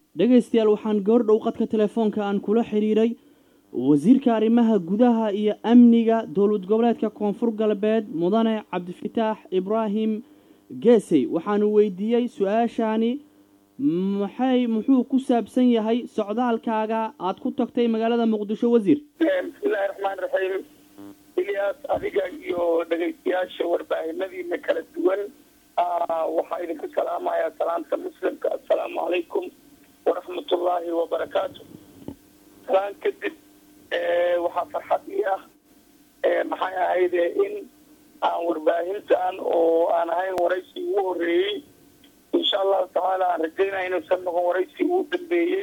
dhegaystayaal waxaan goordhow qadka telefoonka aan kula xidhiiray wasiirka arrimaha gudaha iyo amniga dowlad goboleedka koonfur galbeed mudane cabdifataax ibraahim geesey waxaanu weydiiyey su-aashaani maxay muxuu ku saabsan yahay socdaalkaaga aad ku tagtay magaalada muqdisho wasiir bismillahi raxmaan raxiim ilyaas adiga iyo dhegaystayaasha warbaahinadiina kala duwan waxaa idinku salaamayaa salaamta muslimka assalaamu calaykum waraxmatullaahi wabarakaatu salaan kadib waxaa farxad ii ah maxay ahayde in aan warbaahintan oo aan ahayn waraysi ugu horeeyey insha allahu tacaala aan rajaynaya inuusan noqon waraysi ugu dambeeyey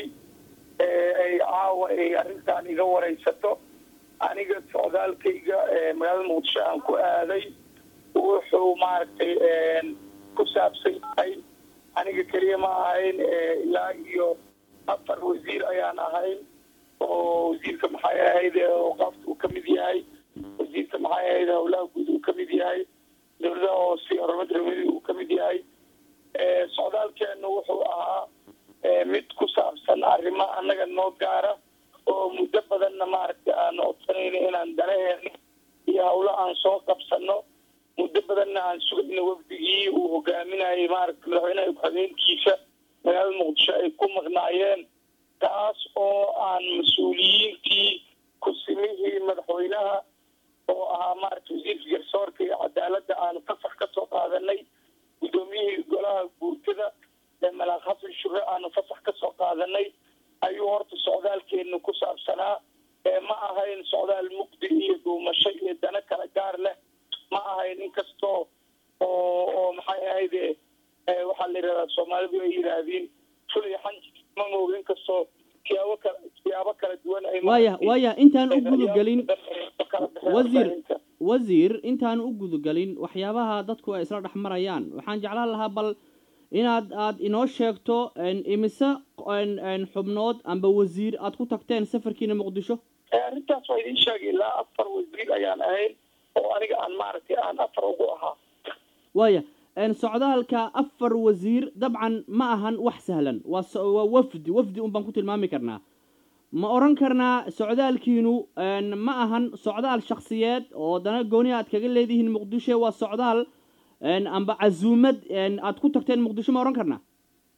ay caawa ay arrintan iga waraysato aniga socdaalkayga magaalada muqdisho aan ku aaday wuxuu maaragtay ku saabsan yahay aniga keliya ma ahayn ilaa iyo afar wasiir ayaan ahayn oo wasiirka maxay ahayd qaafka uu ka mid yahay wasiirka maxay ahayd howlaha guud uu ka mid yahay dowladaha hoose horumarka reermadi uu ka mid yahay socdaalkeenu wuxuu ahaa mid ku saabsan arrimo annaga noo gaara oo muddo badanna maaragtay aan codsanayno inaan danaheeno iyo howlo aan soo qabsano muddo badanna aan sugayno wafdigii uu hogaaminayay maaragtay madaxweynaha ku-xigeenkiisa magaalada muqdisho ay ku maqnaayeen taas oo aan mas-uuliyiintii ku-simihii madaxweynaha oo ahaa maaragtay wasiirka garsoorka iyo cadaaladda aanu fasax ka soo qaadanay guddoomiyihii golaha guurtada ee malaaq xasan shure aanu fasax ka soo qaadanay ayuu horta socdaalkeenu ku saabsanaa ma ahayn socdaal mugdi iyo dhuumasho iyo dana kala gaar leh ma ahayn inkastoo oo oo maxay ahayde waxaa la yidhahdaa soomaalidu ay yidhaahdeen fulay xanji ma mooga inkastoo siyaabo kala siyaabo kala duwan ay waaya waaya intaan u gudagelin wasiir wasiir intaan u gudagelin waxyaabaha dadku ay isla dhex marayaan waxaan jeclaan lahaa bal inaad aad inoo sheegto imise xubnood amba wasiir aad ku tagteen safarkiina muqdisho arrintaas waa idiin sheegay ilaa afar wasiir ayaan ahayn oo aniga aan maaragtay aan afar ugu ahaa waaya socdaalka afar wasiir dabcan ma ahan wax sahlan waa waa wafdi wafdi un baan ku tilmaami karnaa ma odhan karnaa socdaalkiinu ma ahan socdaal shaksiyeed oo dana gooni aad kaga leedihiin muqdisho waa socdaal amba casuumad aad ku tagteen muqdisho ma odhan karnaa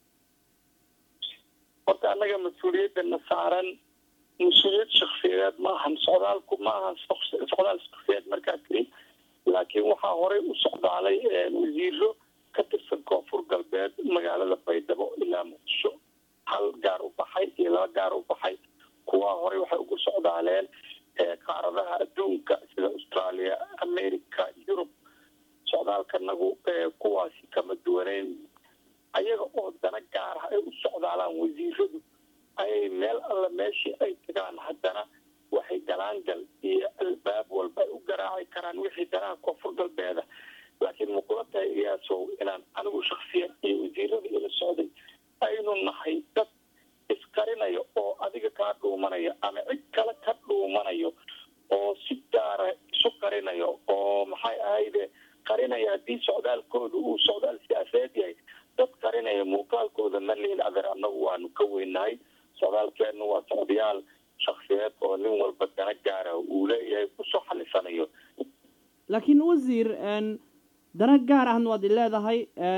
horta annaga mas-uuliyadana saaran mas-uuliyad shaksiyadeed ma ahan socdaalku ma ahan socdaal shaksiyeed markaa tiri laakiin waxaa horey u socdaalay wasiiro ka tirsan koonfur galbeed magaalada baydhabo ilaa muqdisho hal gaar u baxay iyo laba gaar u baxay kuwaa horey waxay ugu socdaaleen qaaradaha adduunka sida australia america yurub socdaalkanagu kuwaasi kama duwaneyn ayaga oo dana gaar ah ay u socdaalaan wasiiradu ayay meel alla meeshii ay tagaan haddana waxay galaangal iyo albaab walba ay u garaaci karaan wixii danaha koonfur galbeeda laakiin muqula tahay iyaasow inaan anigu shaksiyan iyo wasiirada ila socday aynu nahay dad isqarinayo oo adiga kaa dhuumanaya ama cid kale ka dhuumanayo oo si gaara isu qarinayo oo maxay ahayde qarinaya haddii socdaalkooda uu socdaal siyaasadeed yahay dad qarinaya muuqaalkooda ma lihin adeer annagu waanu ka weynahay socdaalkeenu waa socdayaal shaksiyeed oo nin walba dana gaara uu leeyahay kusoo xalisanayo laakiin wasiir dana gaar ahna waad i leedahay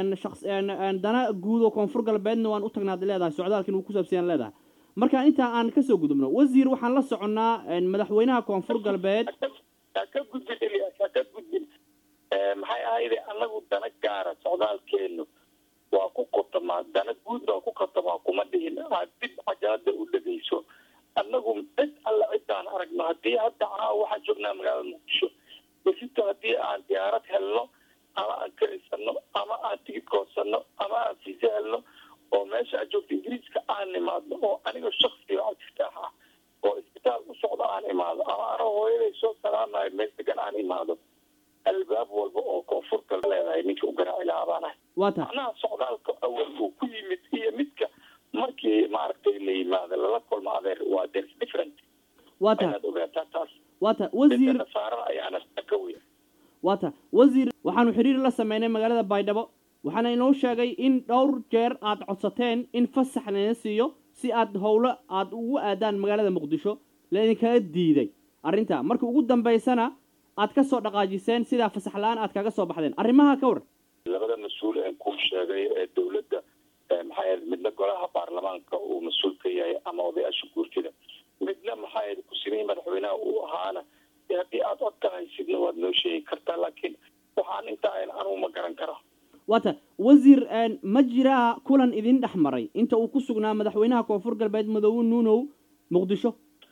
dana guud oo koonfur galbeedna waan u tagna ad leedahay socdaalkin uu ku saabsanyaan leedahay marka intaa aan kasoo gudubno wasiir waxaan la soconnaa madaxweynaha koonfur galbeed ha ka gudbin elias ha ka gudbin maxay ahayde annagu dana gaara socdaalkeenu waa ku khatamaa dana guud baa ku khatamaa kuma dhihin aad dib cajalada u dhegayso annagu cid alla ciddaan aragno haddii hadda caawa waxaan joognaa magaalada muqdisho besito haddii aan diyaarad helno ama aan karisano ama aan tigid koosano ama aan fiise helno oo meesha aad joogto ingiriiska aan imaadno oo aniga shaksiga cabdiftaax ah oo isbitaal u socdo aan imaado ama ano hooyaday soo salaamayo meel degan aan imaado albaab walba oo koonfurta leedahay ninka u garaaci lahaa baan ahay waa ta macnaha socdaalka awal uu ku yimid iyo midka markii maaragtay la yimaado lala kulmo adeer waa there's different waa ta inaad ogaataa taas waa ta wasiir nasaarada ayaana ka weya waa ta wasiir waxaanu xiriir la sameynay magaalada baydhabo waxaana inoo sheegay in dhowr jeer aad codsateen in fasax lana siiyo si aad howlo aada ugu aadaan magaalada muqdisho laidinkaga diiday arrintaa marka ugu dambaysana aad ka soo dhaqaajiseen sidaa fasax la-aan aad kaga soo baxdeen arrimaha ka waran labada mas-uul ee kuu sheegay ee dowladda maxaa yahed midna golaha baarlamaanka uu mas-uul ka yahay ama odayaasha guurtida midna maxaa yahed ku-simihii madaxweynaha uu ahaana haddii aada codka haysidna waad noo sheegi kartaa laakiin waxaan intaa anugu ma garan kara waata wasiir ma jiraa kulan idin dhex maray inta uu ku sugnaa madaxweynaha koonfur galbeed madoobe nuunow muqdisho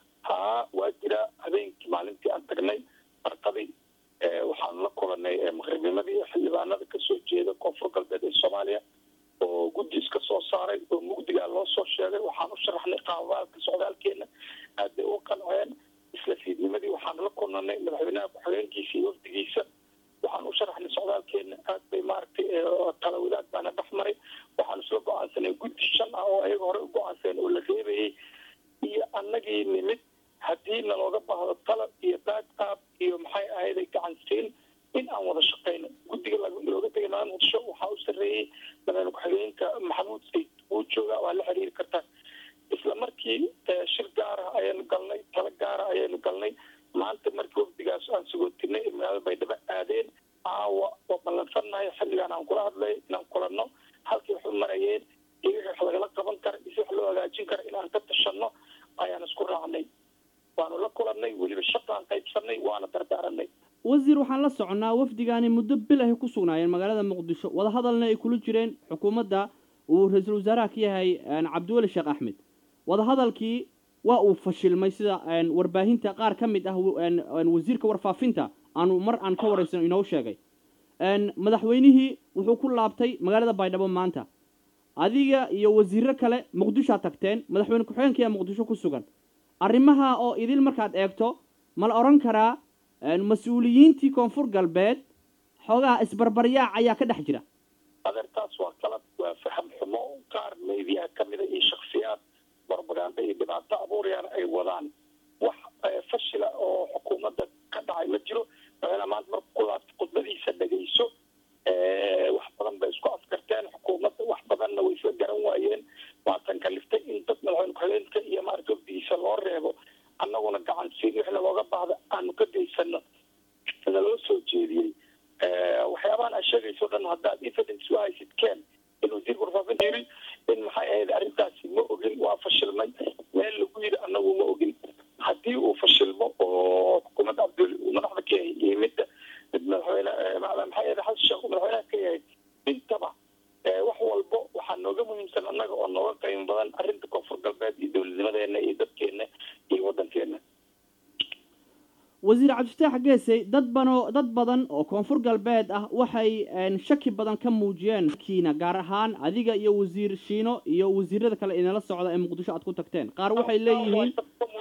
haa waa jira habeenkii maalintii aan tagnay barqadii waxaan la kulanay maqribnimadii xildhibaanada kasoo jeeda koonfur galbeed ee soomaaliya oo guddi iska soo saaray oo mugdigaa loo soo sheegay waxaan u sharaxnay qaabaalka socdaalkeena aad bay u qanceen isla fiidnimadii waxaan la kulnanay madaxweynaha ku-xigeenkiisa iyo wafdigiisa waxaan u sharaxnay socdaalkeena aad bay maaragtay talawilaad baana dhex maray waxaan isla go-aansanay guddi shan ah oo ayaga hore u go-aanseen oo la reebayay iyo annagii nimid haddii nalooga baahdo talab iyo baad-aab iyo maxay ahayday gacansiin in aan wada shaqayno guddiga looga tegay magaalada muqdisho waxaa u sarreeyey madaxweyne ku-xigeenka maxamuud sayd wuu joogaa waa la xiriiri kartaa isla markii shir gaara ayaanu galnay talo gaara ayaanu galnay maanta markii wafdigaas aan sagootinay ee magaalada baydhabo aadeen caawa oo ballansannahay xilligaan aan kula hadlay inaan kulanno halkii wax u marayeen iyo wixii wax lagala qaban kara iyo si wax loo hagaajin kara inaan ka tashanno ayaan isku raacnay waanu la kulannay weliba shaqaan qaybsanay waana dardaaranay wasiir waxaan la soconnaa wafdigaani muddo bil ahy ku sugnaayeen magaalada muqdisho wadahadalna ay kula jireen xukuumadda uu ra-iisul wasaaraha ka yahay cabdiweli sheekh axmed wadahadalkii waa uu fashilmay sida warbaahinta qaar ka mid ah wasiirka warfaafinta aanu mar aan ka waraysano inoo sheegay madaxweynihii wuxuu ku laabtay magaalada baydhabo maanta adiga iyo wasiiro kale muqdishoad tagteen madaxweyne ku-xigeenka ayaa muqdisho ku sugan arrimaha oo idil markaad eegto ma la odhan karaa mas-uuliyiintii koonfur galbeed xoogaha isbarbaryaac ayaa ka dhex jira adeertaas waa qalab waa faham xumo qaar meediyaha ka mida iyo shaksiyaad barbagaanda iyo dhibaato abuurayaan ay wadaan wax fashila oo xukuumadda ka dhacay ma jiro madaxweyne maanta marka kulaad khudbadiisa dhegayso wax badan bay isku afkarteen xukuumadda wax badanna way isla garan waayeen waatan kaliftay in dad madaxweyne ku-xigeenka iyo maarata wafdigiisa loo reebo annaguna gacansiin wixna looga baahda aanu ka geysano naloo soo jeediyey waxyaabahan aad sheegayso dhan haddaad evidence u haysid ken in wasiirka warfaafinta yiri in maxay ahayd arrintaasi ma ogin waa fashilmay meel lagu yidhi annagu ma ogin haddii uu fashilmo oo xukuumadda cabdul uu madaxda ka yahay iyo midda mid madaxweyne maxay ahayd xasan sheekh uu madaxweynaha ka yahay intaba wax walbo waxaa nooga muhiimsan annaga oo nooga qiimo badan arrinta koonfur galbeed iyo dowladnimadeena iyo dadkeena iyo waddankeena wasiir cabdifataax geesey dad banoo dad badan oo koonfur galbeed ah waxay shaki badan ka muujiyeen kiina gaar ahaan adiga iyo wasiir shiino iyo wasiirada kale inala socda ee muqdisho aad ku tagteen qaar waxay leeyihiin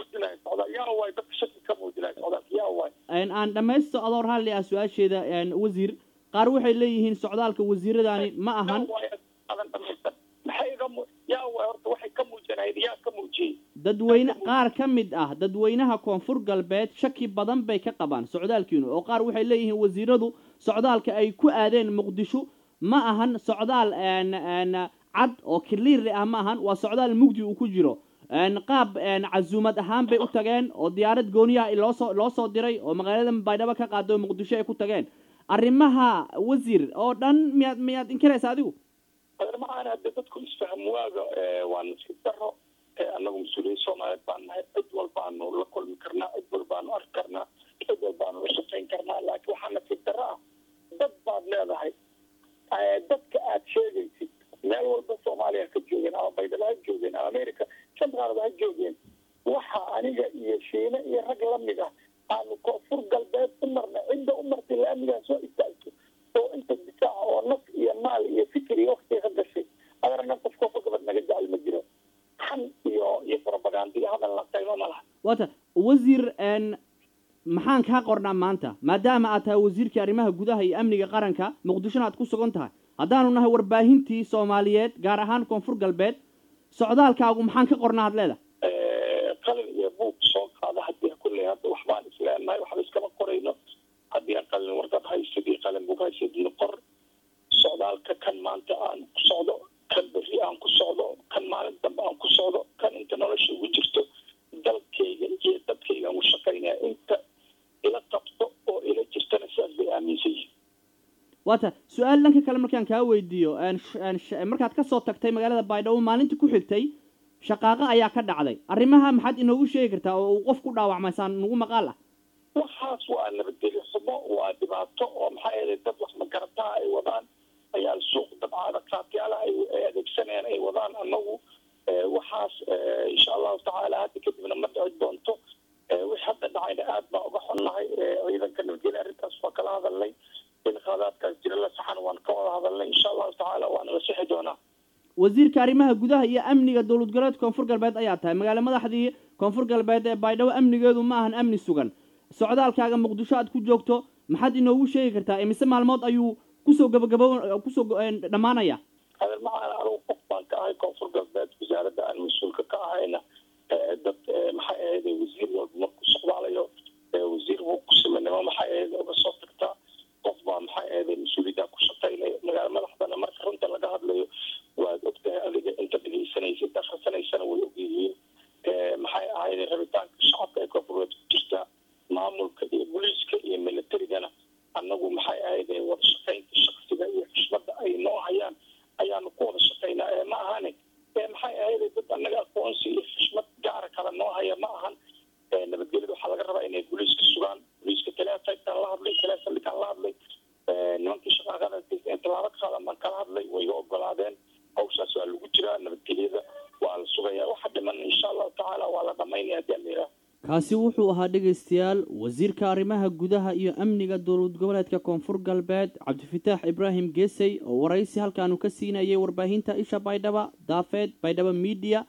aan dhamaysto adoo raalli ah su-aasheeda wasiir qaar waxay leeyihiin socdaalka wasiiradani ma ahan dadweyne qaar ka mid ah dadweynaha koonfur galbeed shaki badan bay ka qabaan socdaalkiinu oo qaar waxay leeyihiin wasiiradu socdaalka ay ku aadeen muqdisho ma ahan socdaal cad oo kiliiri ah ma ahan waa socdaal mugdi uu ku jiro qaab casuumad ahaan bay u tageen oo diyaarad gooniyaha loosoo loo soo diray oo magaalada baydhabo ka qaado muqdisho ay ku tageen arrimaha wasiir oo dhan miyaad miyaad inkiraysa adigu arrimahaan hadde dadku isfaham waaga waa nasiib daro annagu mas-uuliyiin soomaaliyeed baan nahay cid walbaanu la kulmi karnaa cid walbaanu arki karnaa cid walbaanu la shaqayn karnaa laakiin waxaa nasiib daro ah dad baad leedahay dadka aad sheegaysid meel walba soomaaliya ka joogeen ama baydhabo ha joogeen ama america shantaarada ha joogeen waxa aniga iyo shiine iyo rag lamid ah aanu koonfur galbeed u marnay cidda u martay laamigaa soo istaagto oo inta difaaca oo naf iyo maal iyo fikir iyo waktiga ka gashay adarna qof koonfur galbeed naga jecel ma jiro xan iyo iyo propaganda iyo hadal la qaymo ma laha wata wasiir maxaan kaa qornaa maanta maadaama aad tahay wasiirkii arrimaha gudaha iyo amniga qaranka muqdishona aad ku sugan tahay haddaanu nahay warbaahintii soomaaliyeed gaar ahaan koonfur galbeed socdaalkaagu maxaan ka qornaa had leedahay qalin iyo buug soo qaada hadii kulley hadda waxbaan isleenahay waxba iskama qorayno haddii aan qalin warqad haysid iyo qalin buug haysid noqor socdaalka kan maanta aan ku socdo kan berri aan ku socdo kan maalin dambe aan ku socdo kan waata su-aal dhanka kale markaan kaa weydiiyo markaad kasoo tagtay magaalada baydhabo maalinta ku xigtay shaqaaqo ayaa ka dhacday arrimaha maxaad inoogu sheegi kartaa oo uu qof ku dhaawacmaysaan nagu maqaal ah waxaas waa nabadgelyo xumo waa dhibaato oo maxaa yeelay dad wax magarataa ay wadaan ayaa suuq dabcaada kaatyaala ay adeegsanayaan ay wadaan annagu waxaas insha allahu tacaala hadda kadibna ma dhici doonto wix hadda dhacayna aad baa uga xunnahay ciidanka nabadgelya arrintaas waa kala hadalnay in khaadaadkaas jira la saxan waan ka wada hadalnay insha allahu tacaala waana la sixi doonaa wasiirka arrimaha gudaha iyo amniga dowlad goboleedka koonfur galbeed ayaa tahay magaalo madaxdii koonfur galbeed ee baydhabo amnigeedu ma ahan amni sugan socdaalkaaga muqdisho aad ku joogto maxaad inoogu sheegi kartaa imise maalmood ayuu kusoo gabagabo kusoo dhammaanaya hadal macaan anugu qof baan ka ahay koonfur galbeed wasaaradda aan mas-uulka ka ahayna dad maxay ahayd wasiir walba markuu socdaalayo wasiir buu ku sameynimo maxay ahayd uga soo tagtaa qof baa maxay ahayd mas-uuliyaddaa ku shaqaynaya magaalo madaxdana marka runta laga hadlayo waad ogtahay adiga inta dhegeysanaysa inta akhrisanaysana way ogyihiin maxay ahayd rabitaanka shacabka ee koonfureed ku jirta maamulka iyo booliiska iyo militarigana annagu maxay ahayd wada shaqaynta shaksiga iyo xushmadda ay noo hayaan ayaanu ku wada shaqaynaa ee ma ahane maxay ahayd dad annaga aqoonsi iyo xushmad gaara kale noo haya ma ahan nabadgelyada waxaa laga rabaa inay booliiska sugaan booliiska teleefaytaan la hadlay teleefalikaan la hadlay nimankii shaqaaqada tallaabo ka qaadan baan kala hadlay way iga ogolaadeen hawshaas waa lagu jiraa nabadgelyada waa la sugayaa waxa dhiman insha allahu tacaala waa la dhamaynaya haddii aan la yidhaha kaasi wuxuu ahaa dhegaystayaal wasiirka arrimaha gudaha iyo amniga dowlad goboleedka koonfur galbeed cabdifataax ibraahim geesey oo waraysi halkaanu ka siinayay warbaahinta isha baydhaba daafeed baydhaba miidiya